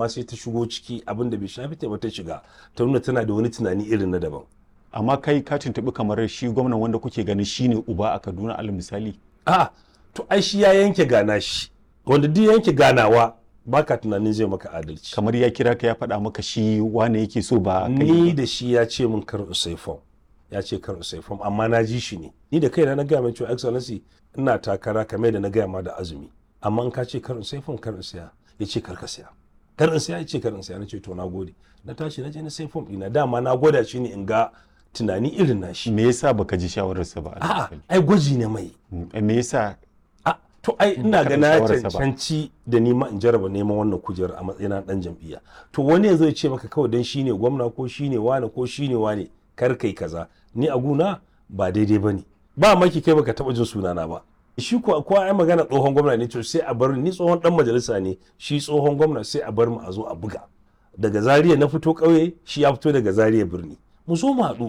amma sai ta shigo ciki abin da bai shafi ta ba ta shiga ta nuna tana da wani tunani irin na daban amma kai ka tuntuɓi kamar shi gwamnan wanda kuke ganin shine uba a kaduna alal misali a to ai shi ya yanke gana shi wanda duk yanke ganawa baka tunanin zai maka adalci kamar ya kira ka ya faɗa maka shi wane yake so ba kai ni da shi ya ce min kar in sai fom ya ce kar in sai fom amma na ji shi ne ni da kaina na gaya mai cewa excellency ina takara kamar da na gaya ma da azumi amma in ka ce kar in sai fom kar in siya ya ce kar ka siya kar in siya ya ce kar in siya na ce to na gode na tashi na je na sai fom ɗina dama na gwada shi ne in ga tunani irin na shi me yasa baka ji shawararsa ba alal a'a misali? ai gwaji ne mai Mm, me yasa a to ai ina ka ga ɗau na shawararsa ba. cancanci da nima in jaraba neman wannan kujerar a matsayina na dan jam'iyya to wani yanzu ya ce maka kawai dan shine gwamna ko shine wane ko shine wane kar kai kaza ni a guna ba daidai bane ba maki kai baka taba jin sunana ba shi ko ko ai magana tsohon gwamna ne to sai a bar ni tsohon dan majalisa ne shi tsohon gwamna sai a bar mu a zo a buga daga Zaria na fito ƙauye shi ya fito daga Zaria birni mu zo mu haɗu